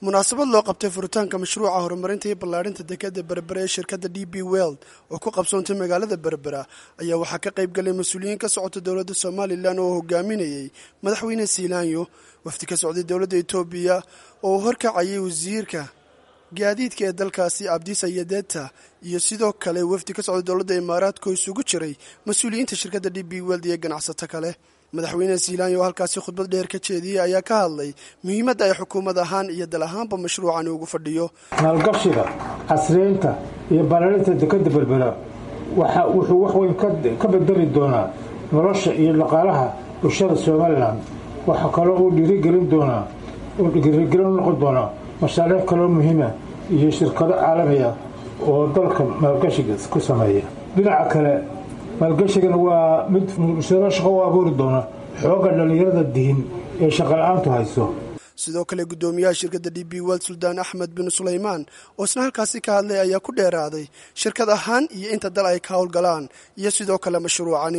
munaasabad loo qabtay furitaanka mashruuca horumarinta iyo ballaadhinta dekadda berbera ee shirkadda d b weld oo ku qabsoontay magaalada berbera ayaa waxaa ka qayb galay mas-uuliyiin ka socota dowladda somalilan oo hogaaminayay madaxweyne siilaanyo wafdi ka socday dowladda etoobiya oo uu horkacayay wasiirka gaadiidka ee dalkaasi abdisa yadeta iyo sidoo kale wafdi ka socday dowladda imaaraadka oo isugu jiray mas-uuliyiinta shirkadda d b weld iyo ganacsato kale madaxweyne siilaanyo oo halkaasi khudbad dheer ka jeediyey ayaa ka hadlay muhiimadda ay xukuumad ahaan iyo dal ahaanba mashruucani ugu fadhiyo maalgashiga casriyeynta iyo ballaarinta dekadda berbera wuxuu wax weyn ka bedeli doonaa nolosha iyo dhaqaalaha bulshada somalilan waxaa kaloo uu dhiirigelin doonaa uu dhiirigelin u noqon doonaa mashaariic kaloo muhiima iyo shirkado caalami ah oo dalka maalgashiga ku sameeya dhinaca kale maalgashigana waa mid bulshado shaqo u abuuri doona xooga dhallinyarada dihin ee shaqala-aantu hayso sidoo kale guddoomiyaha shirkadda d b weld suldaan axmed bin sulaymaan oo isna halkaasi ka hadlay ayaa ku dheeraaday shirkad ahaan iyo inta dal ay ka howlgalaan iyo sidoo kale mashruucani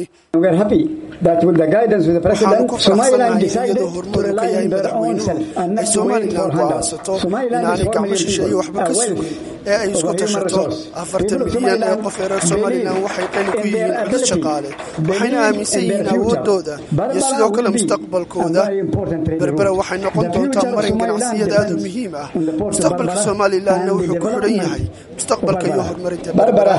waxaanu ku faraxsanahay iyadoo horumar uu ka yahay madaxweynuhu ay somalilan go'aansato inaanay gacmo shisheeye waxba ka sugin ee ay isku tashato afartan milyan ee qof ee reer somalilan waxay qani ku yihiin cudud shaqaale waxayna aaminsan yihiin awoodooda iyo sidoo kale mustaqbalkooda berbera waxay noqon doontaa marin ganacsiyada aad u muhiim ah mustaqbalka somalilanna wuxuu ku xidhan yahay mustaqbalka iyo horumarinta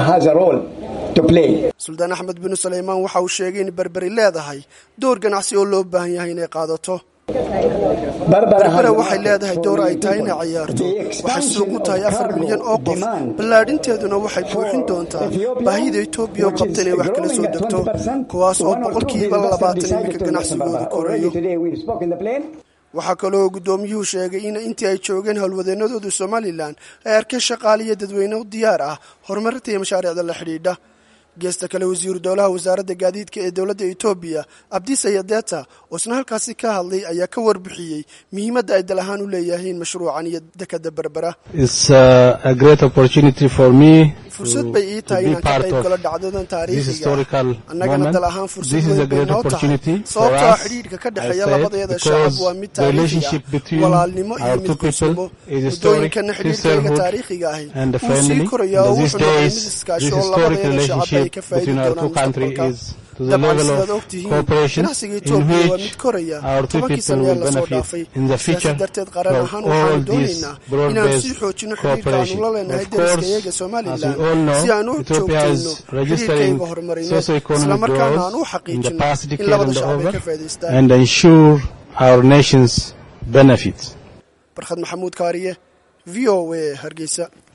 suldaan axmed bin sulaymaan waxa uu sheegay in berberi leedahay door ganacsi oo loo baahan yahay inay qaadato berbera waxay leedahay door ay tahay inay ciyaarto waxay suuq u tahay afar milyan oo qof ballaadhinteeduna waxay buuxin doontaa baahida etoobiya oo qabta inay wax kala soo degto kuwaas oo boqolkiiba labaatan iminka ganacsigooda korayo waxaa kaloo guddoomiyuhu sheegay in intii ay joogeen howlwadeennadooda somalilan ay arkeen shaqaale iyo dadweyne u diyaar ah horumarinta iyo mashaariicda la xidhiidha geesta kale wasiiru dowlaha wasaaradda gaadiidka ee dowladda etoobiya abdisa yadeta oo isna halkaasi ka hadlay ayaa ka warbixiyey muhiimadda ay dal ahaan u leeyahiin mashruucan iyo dekadda berbera fursad bay ii tahay inaan ka qayb galo dhacdadan taariikhiga annagana dal ahaan fursad weyn bay noo tahay sababtoo ah xidhiidhka ka dhexeeya labadeeda shacab waa mid taariikhi ah walaalnimo iyo mid gursamo muddooyinkana xidhiidhkayga taariikhiga ahi wuu sii koraya oo wuxuu noqday mid iskaashi oo labadeeda shacab ay ka faa'idi doonaan mustaqbalka dabcan sidaad og tihiin ganacsiga etoobiya waa mid koraya tobankii sanee lasoo dhaafay sidaasi darteed qaran ahaan waxaanu doonaynaa inaanu sii xoojino xidhiirka aanu la leenahay deriskayaga somalilan si aan u joogtayno xidhiirkayga horumarino islamarkaana aan u xaqiijino in labada shacab ay ka faa'idaystaan barkhad maxamuud kaariye v o a hargeysa